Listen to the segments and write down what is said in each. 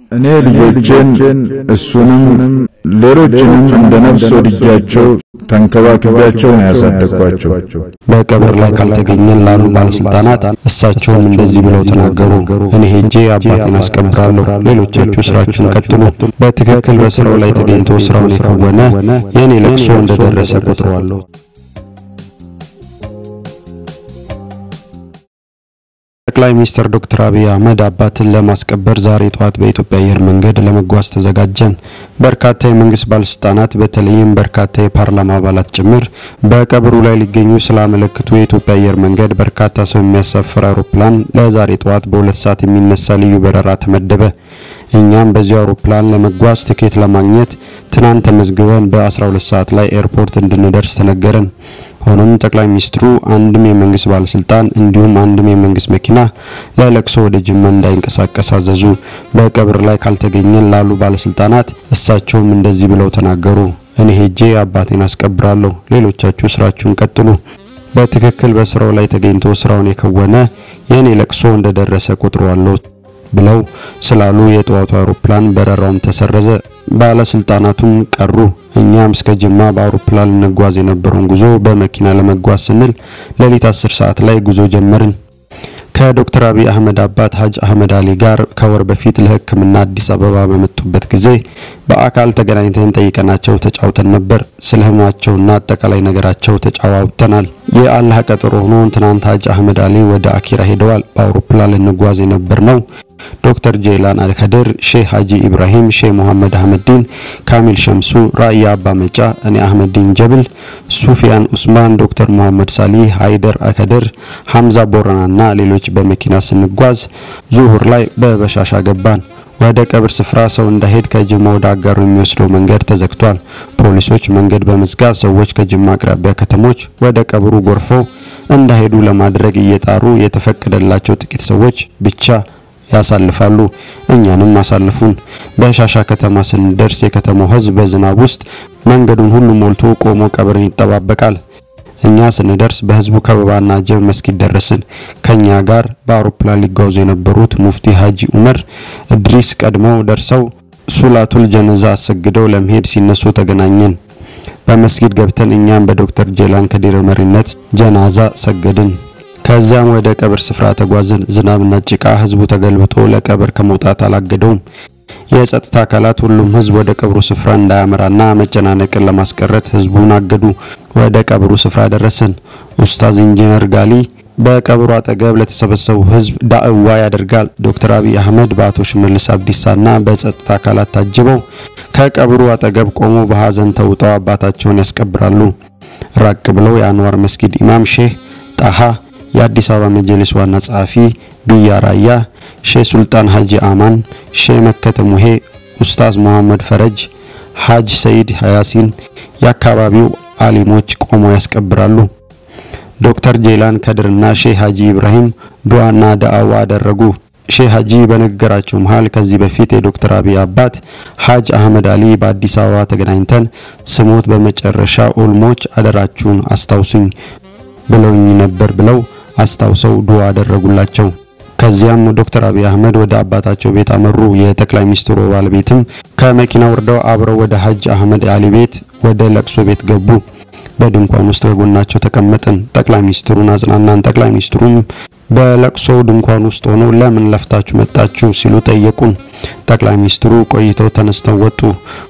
እኔ ልጆቼን እሱንም ሌሎችንም እንደ ነፍስ ወድጃቸው ተንከባክቤያቸው ነው ያሳደግኳቸው። በቀብር ላይ ካልተገኘን ላሉ ባለስልጣናት እሳቸውም እንደዚህ ብለው ተናገሩ። እኔ ሄጄ አባቴን አስቀብራለሁ፣ ሌሎቻችሁ ስራችሁን ቀጥሉ። በትክክል በስራው ላይ ተገኝቶ ስራውን የከወነ የእኔ ለቅሶ እንደደረሰ ቆጥረዋለሁ። ጠቅላይ ሚኒስትር ዶክተር አብይ አህመድ አባትን ለማስቀበር ዛሬ ጠዋት በኢትዮጵያ አየር መንገድ ለመጓዝ ተዘጋጀን። በርካታ የመንግስት ባለስልጣናት በተለይም በርካታ የፓርላማ አባላት ጭምር በቀብሩ ላይ ሊገኙ ስላመለክቱ የኢትዮጵያ አየር መንገድ በርካታ ሰው የሚያሳፍር አውሮፕላን ለዛሬ ጠዋት በሁለት ሰዓት የሚነሳ ልዩ በረራ ተመደበ። እኛም በዚሁ አውሮፕላን ለመጓዝ ትኬት ለማግኘት ትናንት ተመዝግበን በ12 ሰዓት ላይ ኤርፖርት እንድንደርስ ተነገረን። ሆኖም ጠቅላይ ሚኒስትሩ አንድም የመንግስት ባለስልጣን እንዲሁም አንድም የመንግስት መኪና ለለቅሶ ወደ ጅማ እንዳይንቀሳቀስ አዘዙ። በቀብር ላይ ካልተገኘን ላሉ ባለስልጣናት እሳቸውም እንደዚህ ብለው ተናገሩ። እኔ ሄጄ አባቴን አስቀብራለሁ፣ ሌሎቻችሁ ስራችሁን ቀጥሉ። በትክክል በስራው ላይ ተገኝቶ ስራውን የከወነ የእኔ ለቅሶ እንደደረሰ ቆጥረዋለሁ ብለው ስላሉ የጠዋቱ አውሮፕላን በረራውም ተሰረዘ። ባለስልጣናቱም ቀሩ። እኛም እስከ ጅማ በአውሮፕላን እንጓዝ የነበረውን ጉዞ በመኪና ለመጓዝ ስንል ሌሊት 10 ሰዓት ላይ ጉዞ ጀመርን። ከዶክተር አብይ አህመድ አባት ሀጅ አህመድ አሊ ጋር ከወር በፊት ለሕክምና አዲስ አበባ በመጡበት ጊዜ በአካል ተገናኝተን ጠይቀናቸው ተጫውተን ነበር። ስለ ህመማቸውና አጠቃላይ ነገራቸው ተጫዋውተናል። የአላህ ቀጠሮ ሆኖ ትናንት ሀጅ አህመድ አሊ ወደ አኪራ ሄደዋል። በአውሮፕላን ልንጓዝ የነበር ነው ዶክተር ጄላን አልከድር፣ ሼህ ሀጂ ኢብራሂም፣ ሼህ መሐመድ አህመዲን፣ ካሚል ሸምሱ፣ ራእያ አባ መጫ፣ እኔ አህመዲን ጀብል፣ ሱፊያን ኡስማን፣ ዶክተር መሐመድ ሳሊህ፣ ሃይደር አከድር፣ ሐምዛ ቦረናና ሌሎች በመኪና ስንጓዝ ዙሁር ላይ በበሻሻ ገባን። ወደ ቀብር ስፍራ ሰው እንዳይሄድ ከጅማ ወደ አጋሩ የሚወስደው መንገድ ተዘግቷል። ፖሊሶች መንገድ በመዝጋት ሰዎች ከጅማ አቅራቢያ ከተሞች ወደ ቀብሩ ጎርፈው እንዳይሄዱ ለማድረግ እየጣሩ የተፈቀደላቸው ጥቂት ሰዎች ብቻ ያሳልፋሉ። እኛንም አሳልፉን። በሻሻ ከተማ ስንደርስ የከተማው ሕዝብ በዝናብ ውስጥ መንገዱን ሁሉ ሞልቶ ቆሞ ቀብርን ይጠባበቃል። እኛ ስንደርስ በህዝቡ ከበባና ጀብ መስጊድ ደረስን። ከኛ ጋር በአውሮፕላን ሊጓዙ የነበሩት ሙፍቲ ሀጂ ኡመር እድሪስ ቀድመው ደርሰው ሱላቱል ጀነዛ አሰግደው ለመሄድ ሲነሱ ተገናኘን። በመስጊድ ገብተን እኛም በዶክተር ጄላን ከዲር መሪነት ጀናዛ ሰገድን። ከዚያም ወደ ቀብር ስፍራ ተጓዝን። ዝናብና ጭቃ ህዝቡ ተገልብጦ ለቀብር ከመውጣት አላገደውም። የጸጥታ አካላት ሁሉም ህዝብ ወደ ቀብሩ ስፍራ እንዳያመራና መጨናነቅን ለማስቀረት ህዝቡን አገዱ። ወደ ቀብሩ ስፍራ ደረስን። ኡስታዝ ኢንጂነር ጋሊ በቀብሩ አጠገብ ለተሰበሰቡ ህዝብ ዳዕዋ ያደርጋል። ዶክተር አብይ አህመድ በአቶ ሽመልስ አብዲሳና በጸጥታ አካላት ታጅበው ከቀብሩ አጠገብ ቆመው በሀዘን ተውጠው አባታቸውን ያስቀብራሉ። ራቅ ብለው የአንዋር መስጊድ ኢማም ሼህ ጣሃ የአዲስ አበባ መጅሊስ ዋና ጸሐፊ ቢያ ራያ፣ ሼህ ሱልጣን ሀጂ አማን፣ ሼህ መከተ ሙሄ፣ ኡስታዝ መሐመድ ፈረጅ፣ ሀጅ ሰይድ ያሲን የአካባቢው አሊሞች ቆመው ያስቀብራሉ። ዶክተር ጄላን ከድርና ሼህ ሀጂ ኢብራሂም ዱዓና ዳዕዋ አደረጉ። ሼህ ሀጂ በንግግራቸው መሃል ከዚህ በፊት የዶክተር አብይ አባት ሀጅ አህመድ አሊ በአዲስ አበባ ተገናኝተን ስሞት በመጨረሻ ኡልሞች አደራችሁን አስታውሱኝ ብለውኝ ነበር ብለው አስታውሰው ዱዓ አደረጉላቸው። ከዚያም ዶክተር አብይ አህመድ ወደ አባታቸው ቤት አመሩ። የጠቅላይ ሚኒስትሩ ባለቤትም ከመኪና ወርደው አብረው ወደ ሀጅ አህመድ አሊ ቤት ወደ ለቅሶ ቤት ገቡ። በድንኳን ውስጥ ከጎናቸው ተቀመጥን። ጠቅላይ ሚኒስትሩን አጽናናን። ጠቅላይ ሚኒስትሩም በለቅሶው ድንኳን ውስጥ ሆነው ለምን ለፍታችሁ መጣችሁ ሲሉ ጠየቁን። ጠቅላይ ሚኒስትሩ ቆይተው ተነስተው ወጡ።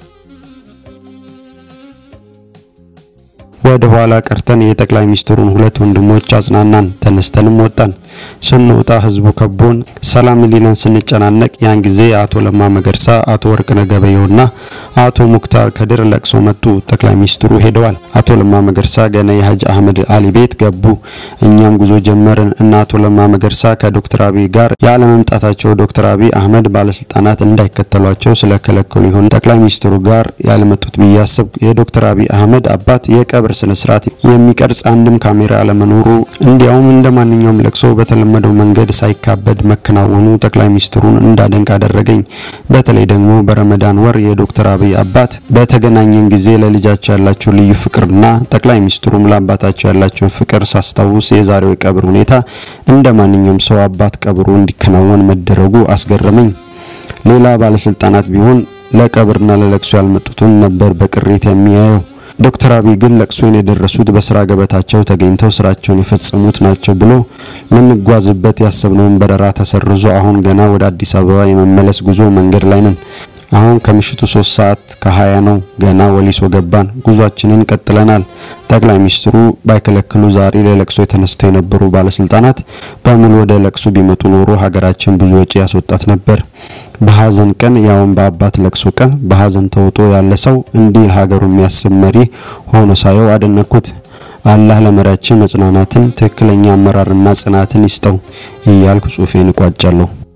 ወደ ኋላ ቀርተን የጠቅላይ ሚኒስትሩን ሁለት ወንድሞች አጽናናን። ተነስተንም ወጣን። ስንወጣ ህዝቡ ከቦን ሰላም ሊለን ስንጨናነቅ ያን ጊዜ አቶ ለማ መገርሳ፣ አቶ ወርቅነህ ገበየሁና አቶ ሙክታር ከድር ለቅሶ መጡ። ጠቅላይ ሚኒስትሩ ሄደዋል። አቶ ለማ መገርሳ ገና የሀጅ አህመድ አሊ ቤት ገቡ። እኛም ጉዞ ጀመርን እና አቶ ለማ መገርሳ ከዶክተር አብይ ጋር ያለመምጣታቸው ዶክተር አብይ አህመድ ባለስልጣናት እንዳይከተሏቸው ስለከለከሉ ይሆን ጠቅላይ ሚኒስትሩ ጋር ያለመጡት ብዬ አሰብኩ። የዶክተር አብይ አህመድ አባት የቀብር ስነ ስርዓት የሚቀርጽ አንድም ካሜራ አለመኖሩ እንዲያውም እንደ ማንኛውም ለቅሶ በተለመደው መንገድ ሳይካበድ መከናወኑ ጠቅላይ ሚኒስትሩን እንዳደንቅ አደረገኝ። በተለይ ደግሞ በረመዳን ወር የዶክተር አብይ አባት በተገናኘን ጊዜ ለልጃቸው ያላቸው ልዩ ፍቅርና ጠቅላይ ሚኒስትሩም ለአባታቸው ያላቸውን ፍቅር ሳስታውስ የዛሬው የቀብር ሁኔታ እንደ ማንኛውም ሰው አባት ቀብሩ እንዲከናወን መደረጉ አስገረመኝ። ሌላ ባለስልጣናት ቢሆን ለቀብርና ለለቅሶ ያልመጡትን ነበር በቅሬት የሚያየው። ዶክተር አብይ ግን ለቅሶን የደረሱት በስራ ገበታቸው ተገኝተው ስራቸውን የፈጸሙት ናቸው ብሎ ልንጓዝበት ያሰብነውን በረራ ተሰርዞ አሁን ገና ወደ አዲስ አበባ የመመለስ ጉዞ መንገድ ላይ ነን። አሁን ከምሽቱ ሶስት ሰዓት ከሀያ ነው። ገና ወሊሶ ገባን። ጉዟችንን ቀጥለናል። ጠቅላይ ሚኒስትሩ ባይከለክሉ ዛሬ ለለቅሶ የተነስተው የነበሩ ባለስልጣናት በሙሉ ወደ ለቅሶ ቢመጡ ኖሮ ሀገራችን ብዙ ወጪ ያስወጣት ነበር። በሀዘን ቀን ያውን በአባት ለቅሶ ቀን በሀዘን ተውጦ ያለ ሰው እንዲህ ለሀገሩ የሚያስብ መሪ ሆኖ ሳየው አደነኩት። አላህ ለመሪያችን መጽናናትን፣ ትክክለኛ አመራርና ጽናትን ይስጠው እያልኩ ጽሁፌን እቋጫለሁ።